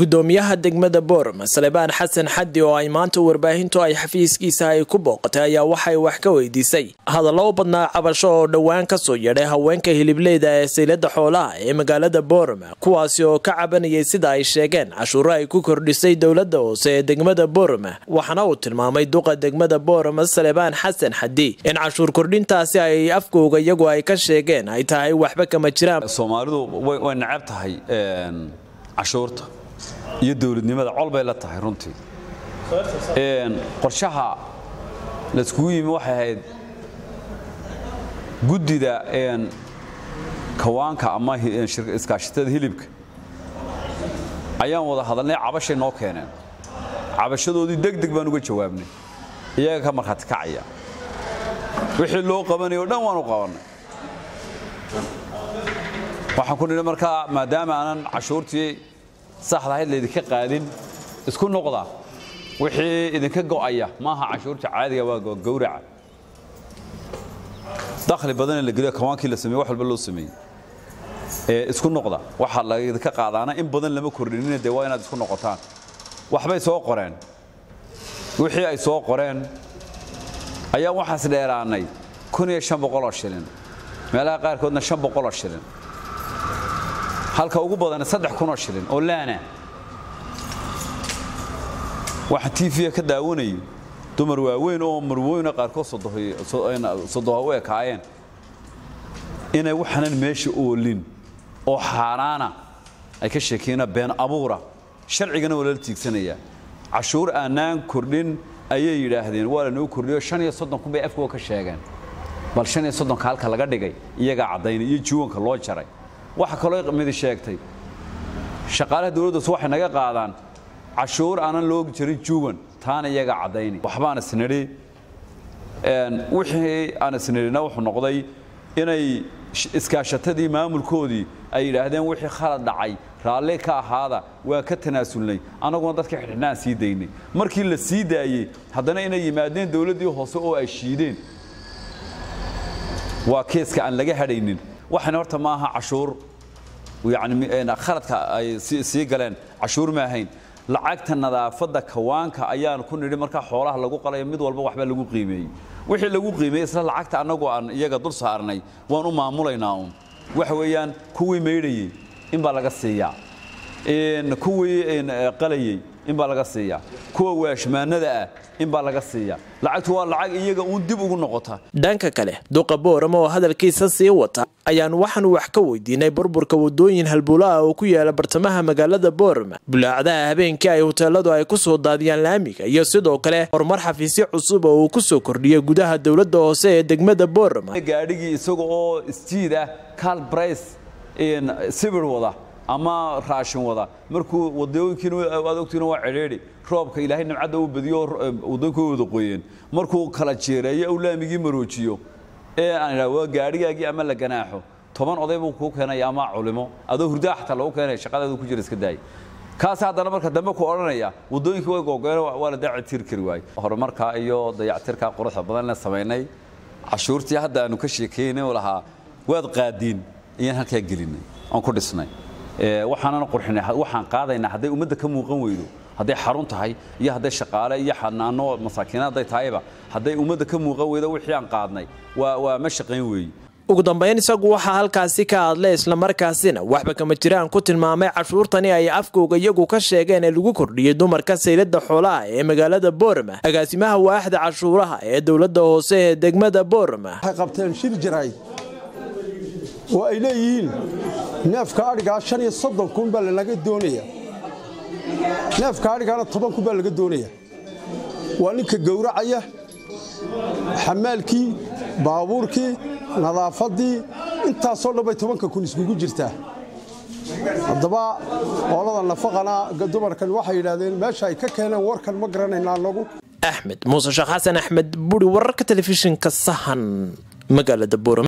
gudoomiyaha degmada boorama salebaan xasan xaddi oo ay maanta warbaahintu ay xafiiskiisa ay ku booqatay ayaa waxay wax ka weydiisay hadallo u badnaa cabasho oo dhowaan kasoo yeedhay haweenka hilibleeda ee saylada xoolaha ee magaalada boorama kuwaasi oo ka cabanayay sida ay sheegeen cashuuro ay ku kordhisay dowlada hoose ee degmada boorama waxaana uu tilmaamay duqa degmada boorama salebaan xasan xaddi in cashuur kordhintaasi ay afkooga iyagu ay ka sheegeen ay tahay waxba kama jiraan soomaalidu way necab tahay cashuurta iyo dowladnimada col bay la tahay runtii qorshaha layskugu yimi waxay ahayd guddida kawaanka ama iskaashatada hilibka ayaan wada hadalnay cabashay noo keeneen cabashadoodii deg deg baan uga jawaabnay iyaga ka markhaati kacaya wixii loo qabanay o dhan waan u qabannay waxaan ku nidhi markaa maadaama aanan cashuurtii saxda ahayd laydinka qaadin isku noqda wixii idinka go'aya maaha cashuurta caadiga waa gowraca dakhli badanee la geliyo kawaankii la sameeye wax walba loo sameeyey ee isku noqda waxaa laydinka qaadaana in badan lama kordhinina dee waa inaad isku noqotaan waxbay soo qoreen wixii ay soo qoreen ayaa waxaas dheeraanay kun iyo shan boqoloo shilin meelaha qaarkoodna shan boqoloo shilin halka ugu badana saddex kunoo shilin oo laana waxaa tv ka daawanayay dumar waaweyn oo marwooyna qaarkood sodoha u ekaayeen inay waxaanan meesha oolin oo xaaraana ay ka sheekeyna been abuura sharcigana waa lala tiigsanayaa cashuur aanaan kordhin ayay yidhaahdeen waa lanoo kordhiyo shan iyo soddon kun bay afkoo ka sheegeen bal shan iyo soddonka halka laga dhigay iyagaa caddaynay iyo juwanka loo jaray waxa kaloo midi sheegtay shaqaalaha dowladdaas waxay naga qaadaan cashuur aanan loo jarin juwan taana iyagaa caddayni waxbaan isnidhi wixii aan isnidhina wuxuu noqday inay iskaashatadii maamulkoodii ay yidhaahdeen wixii khalad dhacay raalli ka ahaada waa ka tanaasulnay annaguna dadka xidhxidhnaan sii daynay markii la sii daayey haddana inay yimaadeen dowladdii hoose oo ay shiideen waa keeska aan laga hadhaynin waxayna horta maaha cashuur yani khaladka ay sii galeen cashuur ma ahayn lacagta nadaafadda kawaanka ayaan ku nidhi markaa xoolaha lagu qalayo mid walba waxba lagu qiimeeyey wixii lagu qiimeeyey isla lacagta annagu aan iyaga dul saarnay waan u maamulaynaa uun waxa weeyaan kuwii maydhayey in baa laga siiyaa kuwii qalayey in baa laga siiyaa kuwa waashmaanada ah in baa laga siiyaa lacagtu waa lacag iyaga uun dib ugu noqota dhanka kale duqa boorama oo hadalkiisa sii wata ayaan waxaan wax ka weydiinay burburka wadooyin halbuulaha oo ku yaala bartamaha magaalada boorama bulaacdaha habeenkii ay hoteeladu ay ku soo daadiyaan laamiga iyo sidoo kale horumar xafiisyo cusub oo uu ku soo kordhiyay gudaha dowladda hoose ee degmada boorama gaadhigii isaga oo stiid ah cal brice sibir wada ama raashin wada markuu wadooyinkiina aad ogtiina waa cidhiidhi roobka ilaahay nimcadda u badiyo wadooyinkooda wada qoyeen markuu kala jeereeyo u laamigii maroojiyo ee aan idhaha waa gaadhigaagii ama la ganaaxo toban oday buu kuu keenaya ama culimo adoo hurdaa xataa lagu keenaya shaqadeedu ku jira iska daay kaas haddana marka dambe ku odhanaya wadooyinkii way googeen waa la dayactir kari waaye horumarka iyo dayactirka quruxda badan la samaynay cashuurtii hadda aanu ka sheekeynay oo lahaa waad qaadiin ayaan halkaa gelinay aan ku dhisnay waxaanan qurxinay waxaan qaadaynaa hadday ummadda ka muuqan weydo hadday xarun tahay iyo hadday shaqaale iyo xanaano masaakiina hadday tahayba hadday ummadda ka muuqan weydo wixii aan qaadnay waa waa ma shaqayn weeye ugu dambayn isagu waxaa halkaasi ka hadlay islamarkaasina waxba kama jiraan ku tilmaamay cashuurtani ay afkooga iyagu ka sheegeen ee lagu kordhiyey dumarka saylada xoolaha ee magaalada boorama agaasimaha waaxda cashuuraha ee dowladda hoose ee degmada boorama waxay qabteen shir jiray oo ay leeyihiin neefka adhigaa shan iyo soddon kun baa lanaga doonaya neefka adhigaana toban kun baa laga doonaya waa ninka gowracaya xamaalkii baabuurkii nadaafaddii intaasoo dhan bay tobanka kun iskugu jirtaa haddaba oolada nafaqana dumarkan waxay yidhaahdeen meesha ay ka keeneen warkan ma garanayna anagu axmed muuse sheekh xasan axmed buri wararka telefishinka sahan magaalada boorama